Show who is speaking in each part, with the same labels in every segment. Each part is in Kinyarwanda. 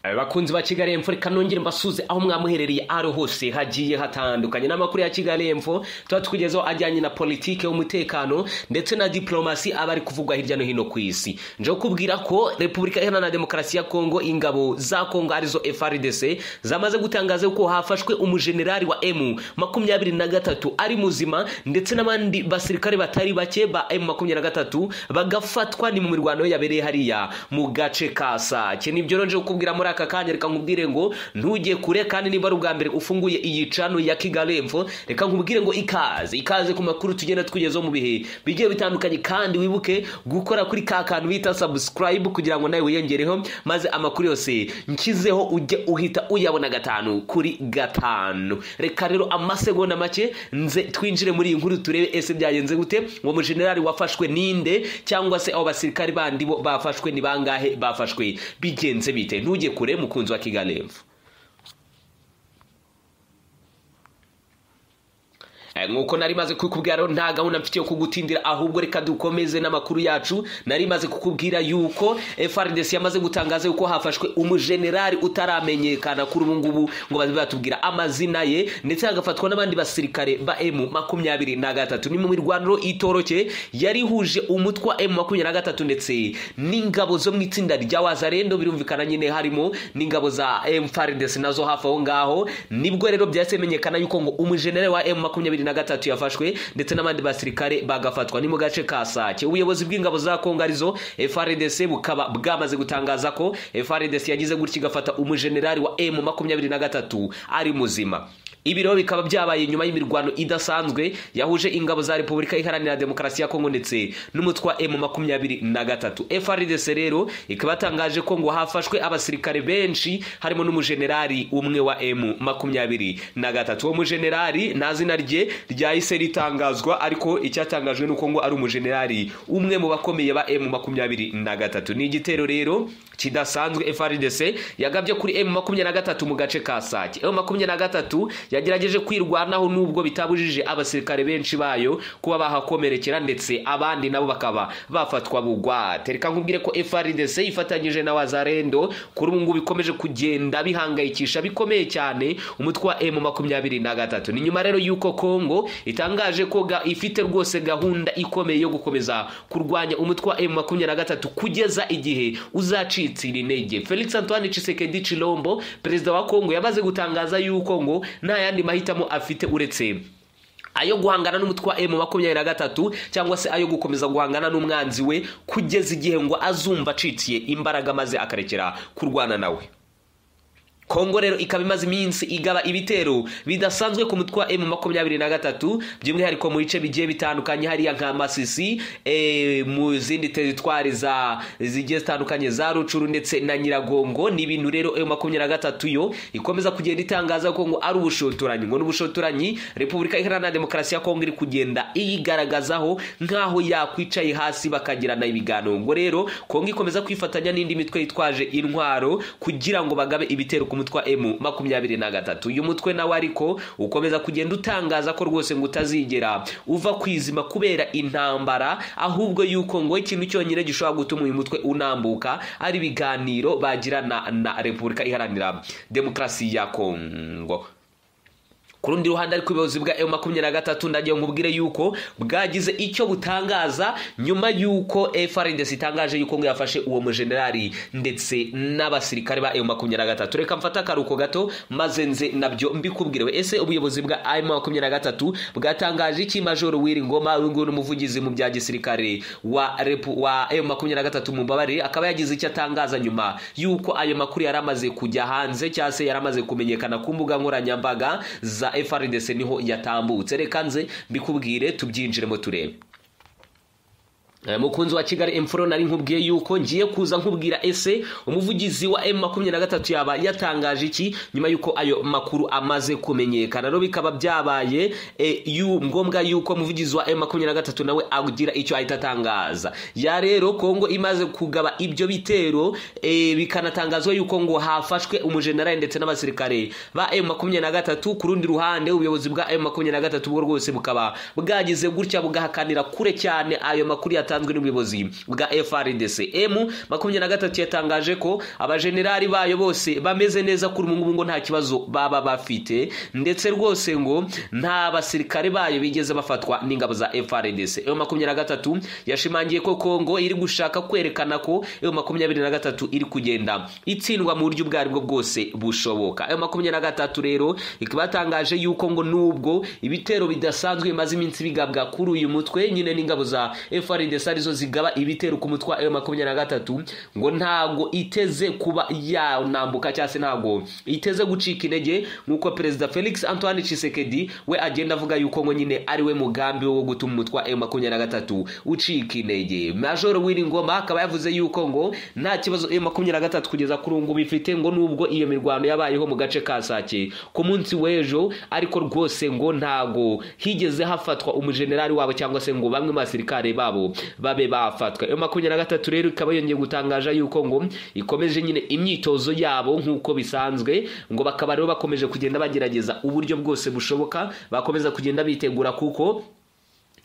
Speaker 1: abakunzi ba kigali emfo reka nongere mbasuze aho mwamuherereye aho hose hagiye hatandukanye n'amakuru ya kigali emfo tuba tukugezeho ajyanye na politiki y'umutekano ndetse na diplomasi aba ari kuvugwa hirya no hino ku isi nje kubwira ko repubulika iharanira demokarasi ya kongo ingabo za kongo arizo frdc zamaze gutangaza ko hafashwe umujenerali wa emu makumyabiri na gatatu ari muzima ndetse n'abandi basirikare batari bake ba emu makumyabiri na gatatu bagafatwa ni mu mirwano yabereye hariya mu gace ka sake nibyo nje kukubwira muri aka kanya reka nkubwire ngo ntujye kure kandi niba ari ubwa mbere ufunguye iyi cano ya kigali emfo reka nkubwire ngo ikaze ikaze ku makuru tugenda tukugezaho mu bihe bigiye bitandukanye kandi wibuke gukora kuri ka kantu bita subscribe kugira ngo nawe wiyongereho maze amakuru yose nshyizeho ujye uhita uyabona gatanu kuri gatanu reka rero amasegonda make nze twinjire muri iyi nkuru turebe ese byagenze gute uwo mujenerali wafashwe ninde cyangwa se abo basirikari bandi bo bafashwe ni bangahe bafashwe bigenze bite ntujye kure mukunzi wa kigali emfo nk'uko nari maze kukubwira rero nta gahunda mfite yo kugutindira ahubwo reka dukomeze n'amakuru yacu nari maze kukubwira yuko FRDC yamaze gutangaza yuko hafashwe umujenerali utaramenyekana kuri ubu ngubu ngo baze batubwira amazina ye ndetse hagafatwa n'abandi basirikare ba M makumyabiri na gatatu ni mu mirwaniro itoroke yari ihuje umutwe wa M makumyabiri na gatatu ndetse n'ingabo zo mu itsinda rya Wazarendo birumvikana nyine harimo n'ingabo za FRDC nazo hafi aho ngaho nibwo rero byahise bimenyekana yuko ngo umujenerali wa M makumyabiri na gatatu yafashwe ndetse n'abandi basirikare bagafatwa ni mu gace ka sake ubuyobozi bw'ingabo za kongo arizo frdc bukaba bwamaze gutangaza ko frdc yagize gutya igafata umujenerali wa m makumyabiri na gatatu ari muzima ibi rero bikaba byabaye nyuma y'imirwano idasanzwe yahuje ingabo za repubulika iharanira demokarasi ya kongo ndetse n'umutwe wa m makumyabiri na gatatu frdc rero ikaba yatangaje ko ngo hafashwe abasirikare benshi harimo n'umujenerali umwe wa m makumyabiri na gatatu uwo mujenerali nta zina rye ryahise ritangazwa ariko icyatangajwe ni uko ngo ari umujenerali umwe mu bakomeye ba emu makumyabiri na gatatu ni igitero rero kidasanzwe frdc yagabye kuri emu makumyabiri na gatatu mu gace ka sake emu makumyabiri na gatatu yagerageje kwirwanaho nubwo bitabujije abasirikare benshi bayo kuba bahakomerekera ndetse abandi nabo bakaba bafatwa bugwate reka nkubwire ko frdc ifatanyije na wazarendo kuri ubu ngubu bikomeje kugenda bihangayikisha bikomeye cyane umutwe wa emu makumyabiri na gatatu ni nyuma rero y'uko kongo itangaje ko ifite rwose gahunda ikomeye yo gukomeza kurwanya umutwe wa emu makumyabiri na gatatu kugeza igihe uzacitsira intege felix antoine cisekedi cilombo perezida wa kongo yamaze gutangaza yuko ngo nta yandi mahitamo afite uretse ayo guhangana n'umutwe wa emu makumyabiri na gatatu cyangwa se ayo gukomeza guhangana n'umwanzi we kugeza igihe ngo azumva acitsiye imbaraga maze akarekera kurwana nawe kongo rero ikaba imaze iminsi igaba ibitero bidasanzwe ku mutwe wa emu makumyabiri na gatatu by'umwihariko mu bice bigiye bitandukanye hariya nka masisi e, mu zindi teritwari za zigiye zitandukanye za rucuru ndetse na nyiragongo ni ibintu rero emu makumyabiri na gatatu yo ikomeza kugenda itangaza ko ngo ari ubushotoranyi ngo n'ubushotoranyi repubulika iharanira demokarasi ya kongo iri kugenda iyigaragazaho nk'aho yakwicaye hasi bakagirana ibiganiro ngo rero kongo ikomeza kwifatanya n'indi mitwe yitwaje intwaro kugira ngo bagabe ibitero ku umutwe wa emu makumyabiri na gatatu uyu mutwe nawe ariko ukomeza kugenda utangaza ko rwose ngo utazigera uva kwizima kubera intambara ahubwo yuko ngo ikintu cyonyine gishobora gutuma uyu mutwe unambuka ari ibiganiro bagirana na repubulika iharanira demokarasi ya kongo ku rundi ruhande ariko ubuyobozi bwa emu makumyabiri na gatatu ndagiye nkubwire yuko bwagize icyo butangaza nyuma y'uko frdc itangaje yuko ngo yafashe uwo mujenerali ndetse n'abasirikare ba emu makumyabiri na gatatu reka mfate akaruhuko gato maze nze nabyo mbikubwirewe ese ubuyobozi bwa emu makumyabiri na gatatu bwatangaje iki majoro w'iri ngoma uyu ni umuvugizi mu bya gisirikare wa repu wa emu makumyabiri na gatatu mu mbabare akaba yagize icyo atangaza nyuma y'uko ayo makuru yari amaze kujya hanze cyangwa se yari amaze kumenyekana ku mbuga nkoranyambaga za frdc niho yatambutse reka nze mbikubwire tubyinjiremo turebe mukunzi wa kigali emfuro nari nkubwiye yuko ngiye kuza nkubwira ese umuvugizi wa emu makumyabiri na gatatu yaba yatangaje iki nyuma y'uko ayo makuru amaze kumenyekana rero bikaba byabaye ngombwa y'uko umuvugizi wa emu makumyabiri na gatatu nawe agira icyo ahita atangaza ya rero kongo imaze kugaba ibyo bitero bikanatangazwa y'uko ngo hafashwe umujenerali ndetse n'abasirikare ba emu makumyabiri na gatatu ku rundi ruhande ubuyobozi bwa emu makumyabiri na gatatu bwo rwose bukaba bwagize gutya bugahakanira kure cyane ayo makuru yatanzwe n'ubuyobozi bwa FRDC M makumyabiri na gatatu yatangaje ko abajenerali bayo bose bameze neza kuri ubu ngubu ngo nta kibazo baba bafite ndetse rwose ngo nta basirikare bayo bigeze bafatwa n'ingabo za FRDC M makumyabiri na gatatu yashimangiye ko Kongo iri gushaka kwerekana ko M makumyabiri na gatatu iri kugenda itsindwa mu buryo ubwo aribwo bwose bushoboka M makumyabiri na gatatu rero ikaba yatangaje yuko ngo nubwo ibitero bidasanzwe bimaze iminsi bigabwa kuri uyu mutwe nyine n'ingabo za FRDC arizo zigaba ibitero ku mutwe wa makumyabiri na gatatu ngo ntago iteze kuba yanambuka cyangwa se ntago iteze gucika intege nk'uko perezida felix antoine Tshisekedi we agenda avuga yuko ngo nyine ari we mugambi wo gutuma umutwe wa makumyabiri na gatatu ucika intege major Ngoma akaba yavuze yuko ngo nta kibazo makumyabiri na gatatu kugeza kuri ubu ngubu ifite ngo nubwo iyo mirwano yabayeho mu gace ka sake ku munsi w'ejo ariko rwose ngo ntago higeze hafatwa umujenerali wabo cyangwa se ngo bamwe mu basirikare babo babe bafatwa iyo makumyabiri na gatatu rero ikaba yongeye gutangaza yuko ngo ikomeje nyine imyitozo yabo nk'uko bisanzwe ngo bakaba rero bakomeje kugenda bagerageza uburyo bwose bushoboka bakomeza kugenda bitegura kuko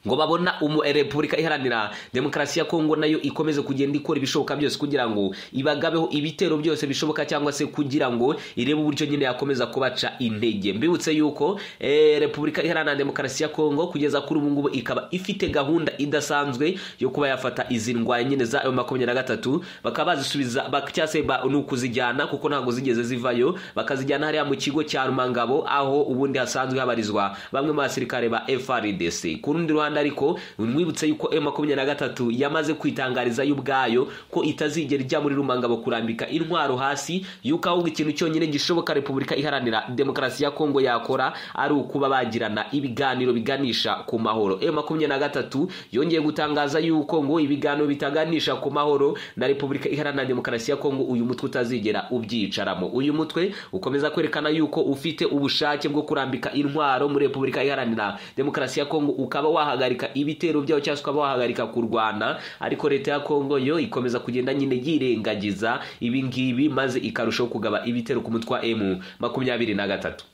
Speaker 1: ngo babona umu repubulika iharanira demokarasi ya kongo nayo ikomeze kugenda ikora ibishoboka byose kugira ngo ibagabeho ibitero byose bishoboka cyangwa se kugira ngo irebe uburyo nyine yakomeza kubaca intege mbibutse yuko eh, repubulika iharanira demokarasi ya kongo kugeza kuri ubu ngubu ikaba ifite gahunda idasanzwe yo kuba yafata izi ndwara nyine za makumyabiri na gatatu bakaba bazisubiza cyangwa se ba- ni ukuzijyana kuko ntabwo zigeze zivayo bakazijyana hariya mu kigo cya rumangabo aho ubundi hasanzwe habarizwa bamwe mu basirikare ba frdc ku rundi ruhande ariko mwibutse yuko m makumyabiri na gatatu yamaze kwitangariza yo ubwayo ko itazigera ijya muri rumangabo kurambika intwaro hasi yuko ahubwo ikintu cyonyine gishoboka repubulika iharanira demokarasi ya kongo yakora ari ukuba bagirana ibiganiro biganisha ku mahoro m makumyabiri na gatatu yongeye gutangaza yuko ngo ibiganiro bitaganisha ku mahoro na repubulika iharanira demokarasi ya kongo uyu mutwe utazigera ubyicaramo uyu mutwe ukomeza kwerekana yuko ufite ubushake bwo kurambika intwaro muri repubulika iharanira demokarasi ya kongo ukaba wahagarika ibitero byawo cyangwa se ukaba wahagarika kurwana ariko leta ya kongo yo ikomeza kugenda nyine yirengagiza ibi ngibi maze ikarushaho kugaba ibitero ku mutwe wa emu makumyabiri na gatatu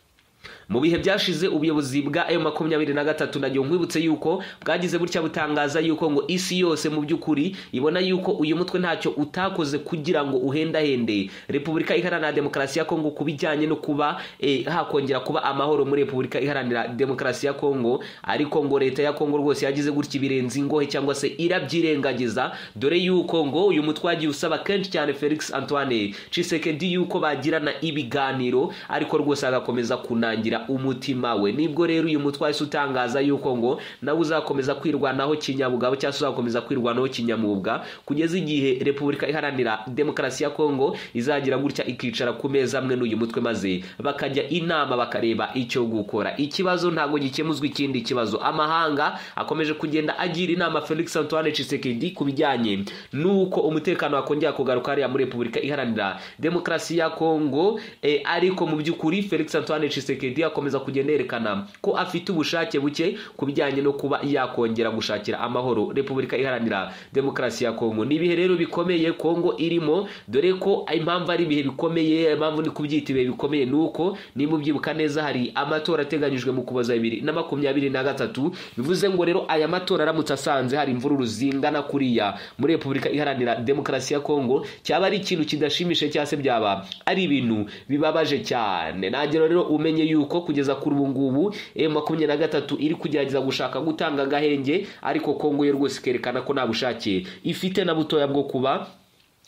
Speaker 1: mu bihe byashize ubuyobozi bwa m makumyabiri na gatatu nabyo nkwibutse yuko bwagize gutya butangaza yuko ngo isi yose mu by'ukuri ibona yuko uyu mutwe ntacyo utakoze kugira ngo uhendahende repubulika iharanira demokarasi ya kongo ku bijyanye no kuba eh, hakongera kuba amahoro muri repubulika iharanira demokarasi ya kongo ariko ngo leta ya kongo rwose yagize gutya ibirenze ingohe cyangwa se irabyirengagiza dore yuko ngo uyu mutwe wagiye usaba kenshi cyane felix antoine cisekedi yuko bagirana ibiganiro ariko rwose agakomeza kunangira umutima we nibwo rero uyu mutwe wahise utangaza yuko ngo nawe uzakomeza kwirwanaho kinyabugabo cyangwa se uzakomeza kwirwanaho kinyamwuga kugeza igihe repubulika iharanira demokarasi ya kongo izagira gutya ikicara ku meza amwe n'uyu mutwe maze bakajya inama bakareba icyo gukora ikibazo ntabwo gikemuzwa ikindi kibazo amahanga akomeje kugenda agira inama felix antoine cisekedi ku bijyanye n'uko umutekano wakongera kugaruka hariya muri repubulika iharanira demokarasi ya kongo eh, ariko mu by'ukuri felix antoine cisekedi akomeza kugenda yerekana ko afite ubushake buke ku bijyanye no kuba yakongera gushakira amahoro repubulika iharanira demokarasi ya kongo ni ibihe rero bikomeye kongo irimo dore ko impamvu ari ibihe bikomeye impamvu ni kubyita ibihe bikomeye ni uko niba ubyibuka neza hari amatora ateganyijwe mu kuboza bibiri na makumyabiri na gatatu bivuze ngo rero aya matora aramutse asanze hari imvururu zingana kuriya muri repubulika iharanira demokarasi ya kongo cyaba ari ikintu kidashimishije cyangwa se byaba ari ibintu bibabaje cyane nagero rero umenye yuko kugeza kuri ubu ngubu m makumyabiri na gatatu iri kugerageza gushaka gutanga agahenge ariko kongo yo rwose ikerekana ko nta bushake ifite na butoya bwo kuba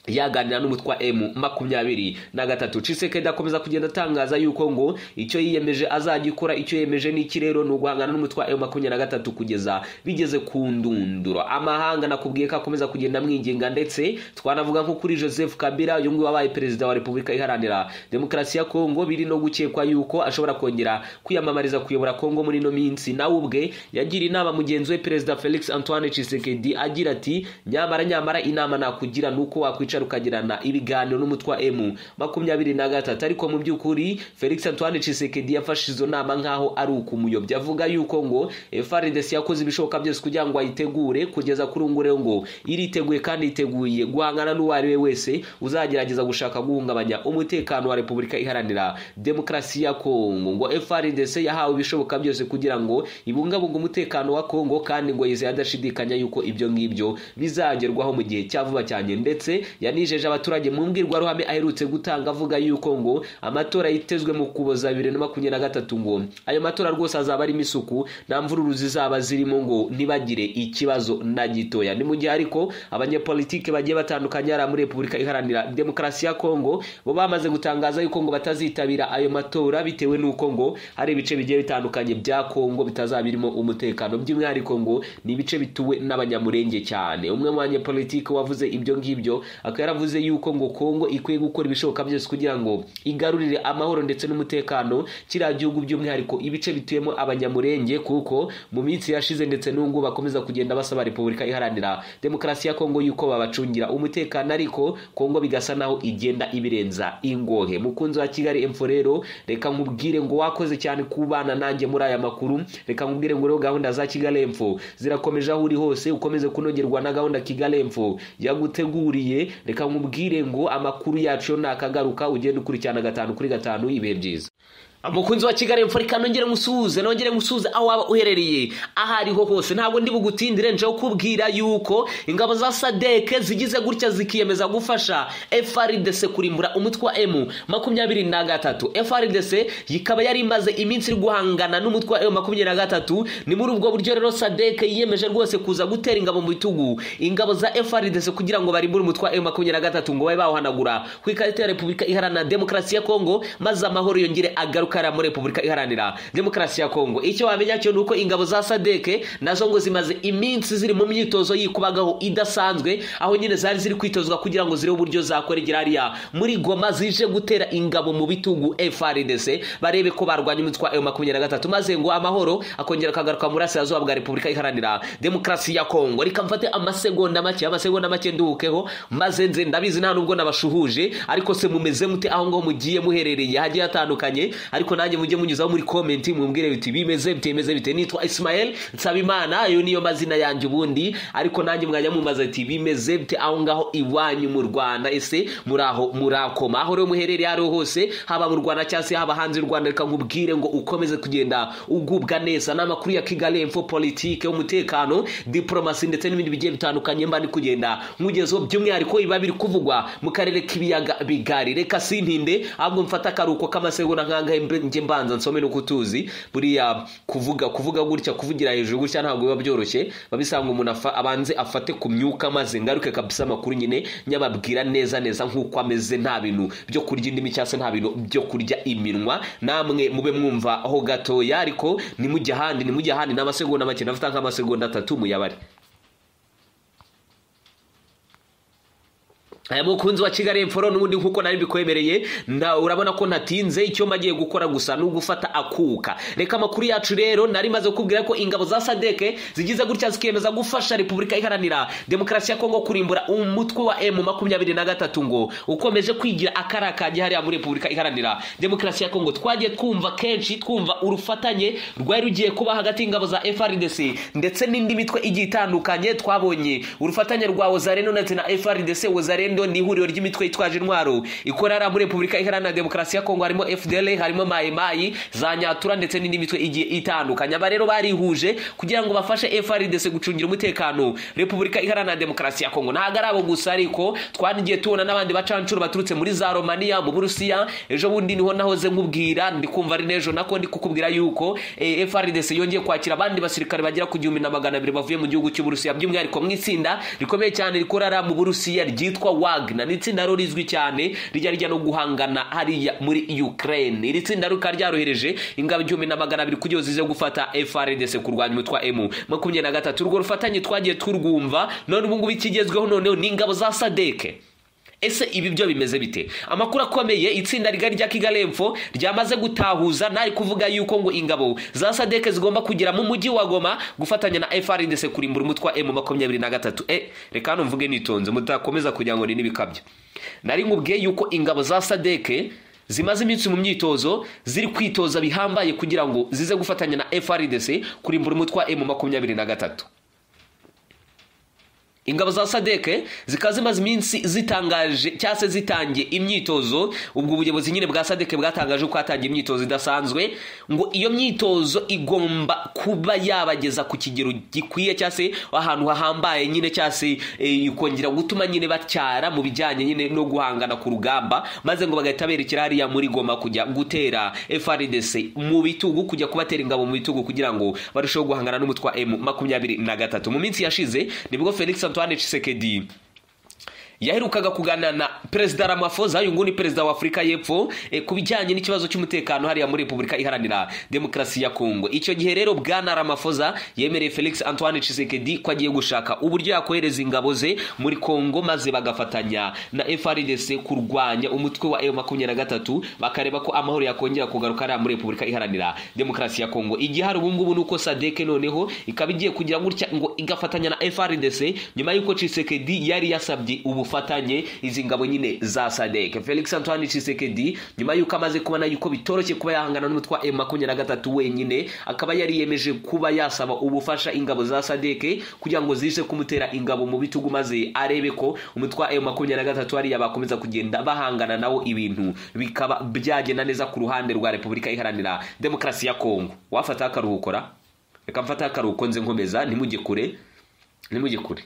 Speaker 1: yaganira n'umutwe wa M makumyabiri na gatatu Tshisekedi akomeza kugenda atangaza yuko ngo icyo yiyemeje azagikora icyo yemeje n'iki rero ni uguhangana n'umutwe wa M makumyabiri na gatatu kugeza bigeze ku ndunduro amahanga nakubwiye ko akomeza kugenda amwinginga ndetse twanavuga nko kuri Joseph Kabila uyu nguyu wabaye perezida wa Repubulika iharanira demokarasi ya Kongo biri no gukekwa yuko ashobora kongera kwiyamamariza kuyobora Kongo muri ino minsi nawe ubwe yagira inama mugenzi we perezida Felix Antoine Tshisekedi agira ati nyamara nyamara inama nakugira nuko wakwica ukicara ukagirana ibiganiro n'umutwa emu makumyabiri na gatatu ariko mu by'ukuri felix antoine cisekedi yafashe izo nama nk'aho ari ukumuyobya avuga yuko ngo frdc yakoze ibishoboka byose kugira ngo ayitegure kugeza kuri ubu ngubu ngo iriteguye kandi yiteguye guhangana n'uwo ari we wese uzagerageza gushaka guhungabanya umutekano wa repubulika iharanira demokarasi ya kongo ngo frdc yahawe ibishoboka byose kugira ngo ibungabunge umutekano wa kongo kandi ngo yizeye adashidikanya yuko ibyo ngibyo bizagerwaho mu gihe cya vuba cyane ndetse yanijeje abaturage mu mbwirwaruhame aherutse gutanga avuga yuko ngo amatora yitezwe mu kuboza bibiri na makumyabiri na gatatu ngo ayo matora rwose azaba arimo isuku nta mvururu zizaba zirimo ngo ntibagire ikibazo na gitoya ni mu gihe ariko abanyepolitike bagiye batandukanye hariya muri repubulika iharanira demokarasi ya kongo bo bamaze gutangaza yuko ngo batazitabira ayo matora bitewe n'uko ngo hari ibice bigiye bitandukanye bya kongo bitazabirimo umutekano by'umwihariko ngo ni ibice bituwe n'abanyamurenge cyane umwe mu banyepolitike wavuze ibyo ngibyo akaba yaravuze yuko ngo kongo ikwiye gukora ibishoboka byose kugira ngo igarurire amahoro ndetse n'umutekano kiriya gihugu by'umwihariko ibice bituyemo abanyamurenge kuko mu minsi yashize ndetse n'ubu bakomeza kugenda basaba repubulika iharanira demokarasi ya kongo yuko babacungira umutekano ariko kongo bigasa naho igenda ibirenza ingohe mukunzi wa kigali emfo rero reka nkubwire ngo wakoze cyane kubana nanjye muri aya makuru reka nkubwire ngo rero gahunda za kigali emfo zirakomeje aho uri hose ukomeze kunogerwa na gahunda kigali emfo yaguteguriye reka nkubwire ngo amakuru yacu yo nakagaruka ugenda ukurikirana gatanu kuri gatanu ibihe byiza mukunzi wa kigali mfurika nongere ngusuhuze nongere ngusuhuze aho waba uherereye aho ariho hose ntabwo ndi bugutindire nje kubwira yuko ingabo za sadeke zigize gutya zikiyemeza gufasha frdc kurimbura umutwe wa emu makumyabiri na gatatu frdc ikaba yari imaze iminsi iri guhangana n'umutwe wa emu makumyabiri na gatatu ni muri ubwo buryo rero sadeke yiyemeje rwose kuza gutera ingabo mu bitugu ingabo za frdc kugira ngo barimbure umutwe wa emu makumyabiri na gatatu ngo babe bawuhanagura ku ikarita ya repubulika iharanira demokarasi ya kongo maze amahoro yongere agaruke kara muri repubulika iharanira demokarasi ya kongo icyo wamenya cyo ni uko ingabo za sadeke nazo ngo zimaze iminsi ziri mu myitozo yikubagaho idasanzwe aho nyine zari ziri kwitozwa kugira ngo zirebe uburyo zakora igirariya muri goma zije gutera ingabo mu bitugu frdc barebe ko barwanya umutwe wa makumyabiri na gatatu maze ngo amahoro akongera akagaruka mu burasirazuba bwa repubulika iharanira demokarasi ya kongo reka mfate amasegonda make amasegonda make nduhukeho maze nze ndabizi nta nubwo nabashuhuje ariko se mumeze mute aho ngaho mugiye muherereye hagiye hatandukanye ariko nanjye mujye munyuzaho muri komenti mwumvire biti bimeze bitemeze bite nitwa Ismael Nsabimana ayo niyo mazina yanjye ubundi ariko nanjye mwajya mumaze ati bimeze bite aho ngaho iwanyu mu Rwanda ese muraho murakoma aho rero muherereye ari hose haba mu Rwanda cyangwa se haba hanze y'u Rwanda reka nkubwire ngo ukomeze kugenda ugubwa neza n'amakuru ya Kigali info politike umutekano diplomasi ndetse n'ibindi bigiye bitandukanye mba ndi kugenda nkugezeho by'umwihariko biba biri kuvugwa mu karere k'ibiyaga bigari reka sintinde ahubwo mfata akaruko k'amasegonda nk'angahe njye mbanza nsome no kutuzi buriya kuvuga kuvuga gutya kuvugira hejuru gutya ntabwo biba byoroshye babisanga umuntu abanze afate ku myuka maze ngaruke kabisa amakuru nyine nyababwira neza neza nk'uko ameze nta bintu byo kurya indimi cyangwa se nta bintu byo kurya iminwa namwe mube mwumva aho gatoya ariko nimujya ahandi nimujya ahandi n'amasegonda make nafite nk'amasegonda atatu muyabare aya mukunzi wa kigali emforo n'ubundi nk'uko nari mbikwemereye urabona ko ntatinze icyo magiye gukora gusa ni ugufata akuka reka amakuru yacu rero nari maze kubwira ko ingabo za sadeke zigize gutya zikiyemeza gufasha repubulika iharanira demokarasi ya kongo kurimbura umutwe wa emu makumyabiri na gatatu ngo ukomeje kwigira akarakagi hariya muri repubulika iharanira demokarasi ya kongo twagiye twumva kenshi twumva urufatanye rwari rugiye kuba hagati y'ingabo za frdc ndetse n'indi mitwe igiye itandukanye twabonye urufatanye rwa ozareno ndetse na frdc ozareno ni ihuriro ry'imitwe yitwaje intwaro ikorera muri repubulika iharanira demokarasi ya kongo harimo fdl harimo mayimayi za nyatura ndetse n'indi mitwe igiye itandukanye aba rero barihuje kugira ngo bafashe frdc gucungira umutekano repubulika iharanira demokarasi ya kongo ntabwo ari abo gusa ariko twanigiye tubona n'abandi bacancuro baturutse muri za romania mu burusiya ejo bundi niho nahoze nkubwira ndi kumva ari n'ejo nako ndi kukubwira yuko frdc yongeye kwakira abandi basirikare bagera ku gihumbi na magana abiri bavuye mu gihugu cy'uburusiya by'umwihariko mu itsinda rikomeye cyane rikorera mu burusiya ryitwa wa Wagner ni itsinda rero rizwi cyane rijya rijya no guhangana hariya muri Ukraine iri tsinda rikaba ryarohereje ingabo igihumbi na magana abiri kugira zize gufata FRDC kurwanya umutwe wa M makumyabiri na gatatu urwo rufatanye twagiye turwumva none ubu ngubu ikigezweho noneho ni ingabo za Sadeke ese ibi byo bimeze bite amakuru akomeye itsinda rigari rya kigaremfo ryamaze gutahuza ntari kuvuga yuko ngo ingabo za sadeke zigomba kugera mu mujyi wa goma gufatanya na frndc kurimbura umutwe wa emu makumyabiri na gatatu e reka hano mvuge nitonze mutakomeza kugira ngo ni n'ibikabyo nari nkubwiye yuko ingabo za sadeke zimaze iminsi mu myitozo ziri kwitoza bihambaye kugira ngo zize gufatanya na frndc kurimbura umutwe wa emu makumyabiri na gatatu ingabo za sadeke zikaba zimaze iminsi zitangaje cyangwa se zitangiye imyitozo ubwo ubuyobozi nyine bwa sadeke bwatangaje ko hatangiye imyitozo idasanzwe ngo iyo myitozo igomba kuba yabageza ku kigero gikwiye cyangwa se ahantu hahambaye nyine cyangwa se eh, kongera gutuma nyine bacyara mu bijyanye nyine no guhangana ku rugamba maze ngo bagahita berekera hariya muri goma kujya gutera FRDC mu bitugu kujya kubatera ingabo mu bitugu kugira ngo barusheho guhangana n'umutwe wa M makumyabiri na gatatu mu minsi yashize nibwo Felix Antoine Tshisekedi yaherukaga kuganira na perezida Ramaphosa uyu nguyu ni perezida wa Afurika y'Epfo eh, ku bijyanye n'ikibazo cy'umutekano hariya muri Repubulika Iharanira Demokarasi ya Kongo icyo gihe rero bwana Ramaphosa yemereye Felix Antoine Tshisekedi ko agiye gushaka uburyo yakohereza ingabo ze muri Kongo maze bagafatanya na FARDC kurwanya umutwe wa M23 bakareba ko amahoro yakongera kugaruka hariya muri Repubulika Iharanira Demokarasi ya Kongo igihari ubu ngubu nuko SADC noneho ikaba igiye kugira gutya ngo igafatanya na FARDC nyuma y'uko Tshisekedi yari yasabye ubu ubufatanye izi ngabo nyine za sadeke felix antoine Tshisekedi nyuma y'uko amaze kubona yuko bitoroshye kuba yahangana n'umutwe wa M23 wenyine akaba yari yemeje kuba yasaba ubufasha ingabo za sadeke kugira ngo zize kumutera ingabo mu bitugu maze arebe ko umutwe wa M23 hariya bakomeza kugenda bahangana nawo ibintu bikaba byagenda neza ku ruhande rwa repubulika iharanira demokarasi ya kongo wafata akaruhukora reka mfata akaruhuko nze nkomeza ntimujye kure ntimujye kure